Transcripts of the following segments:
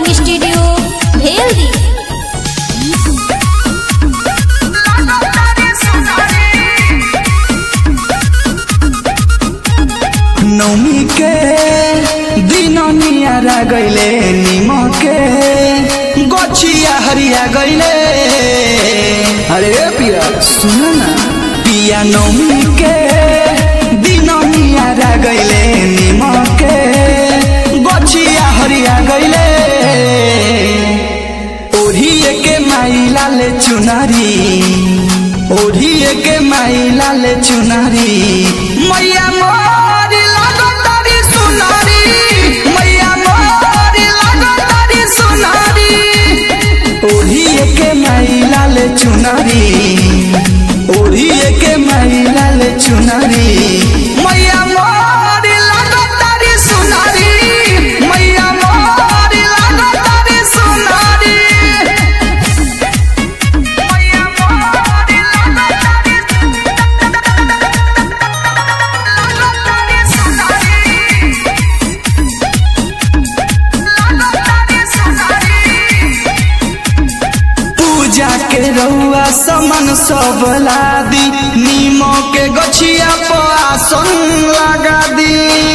recording studio Bheldi नौमी के दिन नियारा गैले निमके गछिया हरिया गैले अरे पिया सुन ना पिया नौमी के दिन नियारा गैले निमके गछिया हरिया गैले ओढ़िए के माई लाले चुनारी ओढ़िए के माई लाले चुनारी मैया मोरी लागो तारी सुनारी मैया मोरी लागो तारी सुनारी ओढ़िए के माई लाले चुनारी ओढ़िए के माई लाले चुनारी मैया मोरी लागो तारी सुनारी मैया मोरी लागो तारी सुनारी पूजा के रउआ समन सब लादी नीमो के गछिया पर आसन लगा दी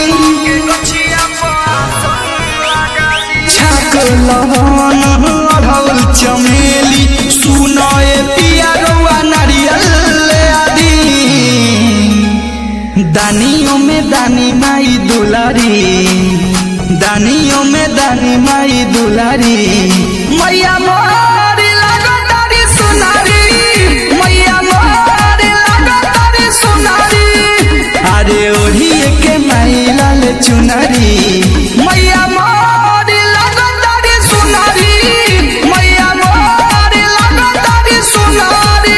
छाक लहन अढ़ौल चमेली सुनए पिया रउआ नारियल ले आदी दानियों में दानी माई दुलारी दानियों में दानी माई दुलारी मैया मोरी लागो तारी सुनारी मैया मोरी लागो तारी सुनारी अरे ओढ़िए के माई लाल चुनारी मैया मोरी लागो तारी सुनारी मैया मोरी लागो तारी सुनारी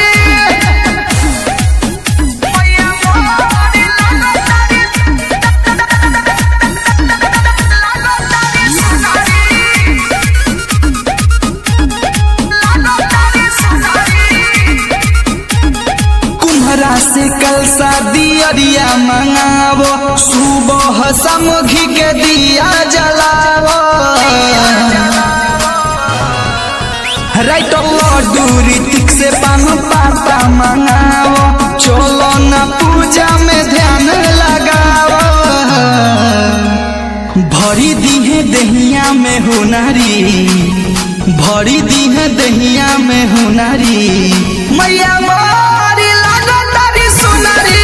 कुम्हरा से कल शादी अरिया मंगावो सुबह समघी के दिया जलावो राइट लड्डू ऋतिक से पान पाता मंगावो चलो न पूजा में ध्यान लगावो भरी दीहे दहिया में हुनारी भरी दीहे दहिया में हुनारी मैया मोरी लागो तारी सुनारी